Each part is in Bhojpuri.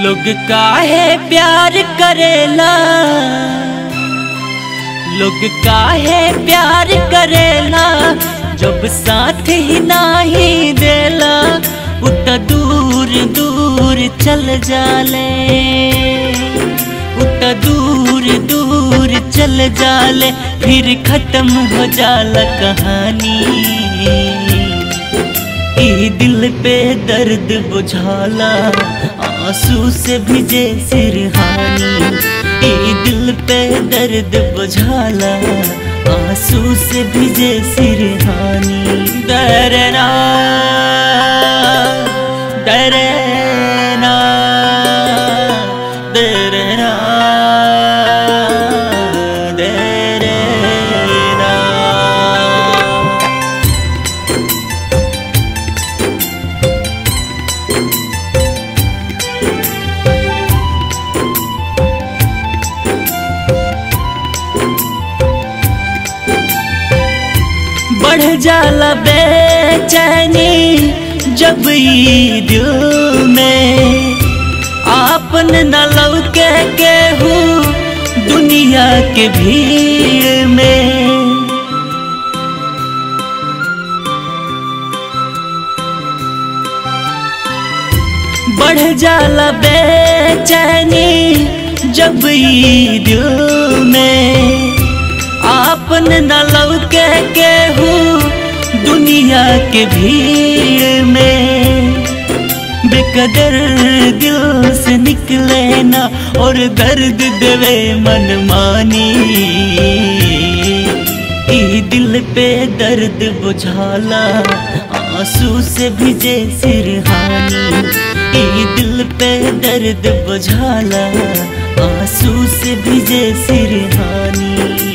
लोग काहे प्यार करेला लोग काहे प्यार करेला जब साथ ही नाही देला उत दूर दूर चल जाले उत दूर दूर चल जाले फिर खत्म हो जाला कहानी ई दिल पे दर्द बुझाला आंसू से भिजे सिरहानी ई दिल पे दर्द बुझाला आंसू से भिजे सिरहानी डरना डरना डरना डरना बढ़ जाला बेचैनी जब ई दिल में आपन न लौके केहू दुनिया के भीड़ में बढ़ जाला बेचैनी जब ई दिल में आपन न लौके केहू दुनिया के भीड़ में बेकदर दिल से निकले ना और दर्द देवे मन मानी ई दिल पे दर्द बुझाला आंसू से भिजे सिरहानी ई दिल पे दर्द बुझाला आंसू से भिजे सिरहानी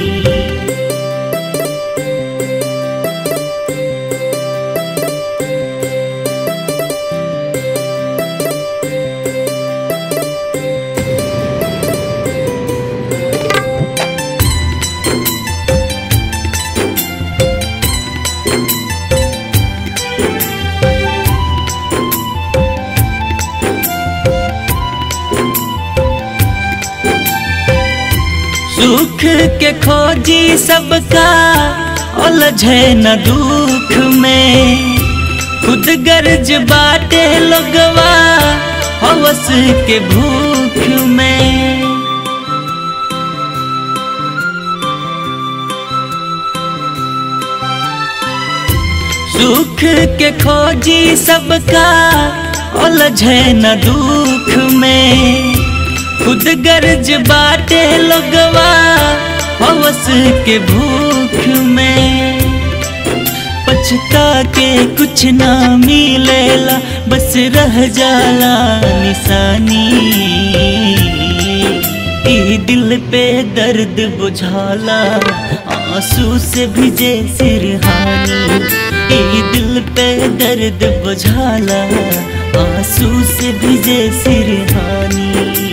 सुख के खोजी सबका उलझे न दुख में खुद गर्ज बाटे लोगवा हवस के भूख में सुख के खोजी सबका उलझे न दुख में खुद गर्ज बाटे लोगवा हवस के भूख में पछता के कुछ ना मिलेला बस रह जाला निशानी ई दिल पे दर्द बुझाला आंसू से भिजे सिरहानी ई दिल पे दर्द बुझाला आंसू से भिजे सिरहानी